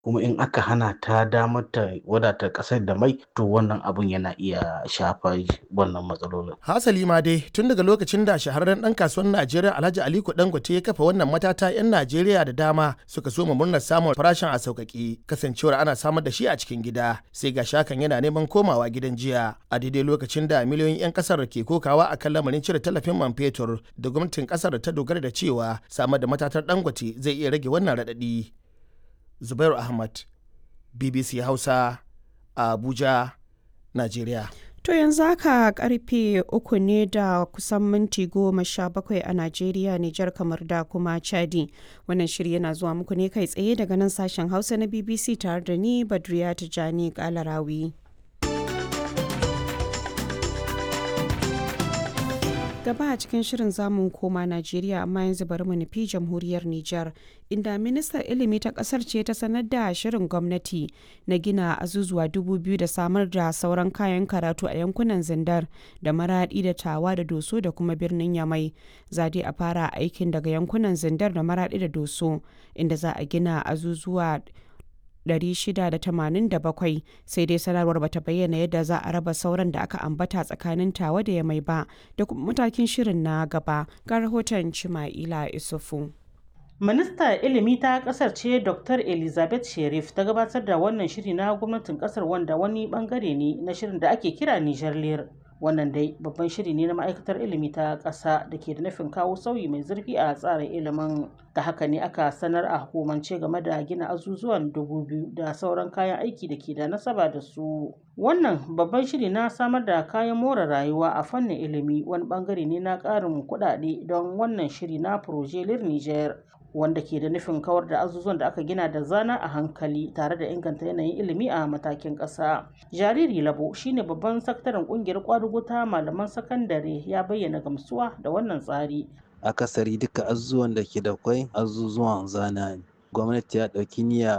kuma in aka hana ta damar ta wadata ƙasar da mai to wannan abun yana iya shafar wannan matsalolin. Hasali ma dai tun daga lokacin da shahararren ɗan kasuwar Najeriya Alhaji Aliko Dangote ya kafa wannan matata 'yan Najeriya da dama suka so mu murnar samun farashin a sauƙaƙe kasancewar ana samar da shi a cikin gida sai ga shakan yana neman komawa gidan jiya a daidai lokacin da miliyoyin 'yan ƙasar ke kokawa a kan lamarin cire tallafin man fetur da gwamnatin ƙasar ta dogara da cewa samar da matatar Dangote zai iya rage wannan raɗaɗi. Zubairu Ahmad, BBC Hausa, Abuja, Najeriya. To yanzu haka karfe uku ne da kusan minti goma sha bakwai a Najeriya, Nijar kamar da kuma Chadi. Wannan shiri yana zuwa muku ne kai tsaye daga nan sashen Hausa na BBC tare da ni Badriya Tijani Kalarawi. gaba a cikin shirin zamu koma Najeriya amma yanzu bari mu nufi jamhuriyar Nijar inda ministar ilimi ta kasar ce ta sanar da shirin gwamnati na gina azuzuwa dubu biyu da samar da sauran kayan karatu a yankunan zindar da maradi da tawa da doso da kuma birnin yamai zade a fara aikin daga yankunan zindar da maradi da doso inda za a gina azuzuwa 687 sai dai sanarwar bata bayyana yadda za a raba sauran da aka ambata tsakanin tawa da ya mai ba da kuma matakin shirin na gaba ga rahoton Chima'ila Isufu. Minista ilimi ta kasar ce Dr. Elizabeth Sherif ta gabatar da wannan shiri na gwamnatin kasar wanda wani bangare ne na shirin da ake kira Niger Lear. Wannan dai babban shiri ne na ma'aikatar ilimi ta ƙasa da ke da nufin kawo sauyi mai zurfi a tsarin ilimin. Da haka ne aka sanar a hukumance game da gina azuzuwan dubu biyu da sauran kayan aiki da ke da nasaba da su. Wannan babban shiri na samar da kayan more rayuwa a fannin ilimi wani bangare ne na ƙarin kuɗaɗe don wannan shiri na Proje Lir Niger. wanda ke da nufin kawar da azuzuwan da aka gina da zana a hankali tare da inganta yanayin ilimi a matakin ƙasa. Jariri Labo shine babban sakataren ƙungiyar kwadugo ta malaman sakandare ya bayyana gamsuwa da wannan tsari. Akasari duka azuzuwan da ke da kwai azuzuwan zana ne. Gwamnati ya ɗauki niyya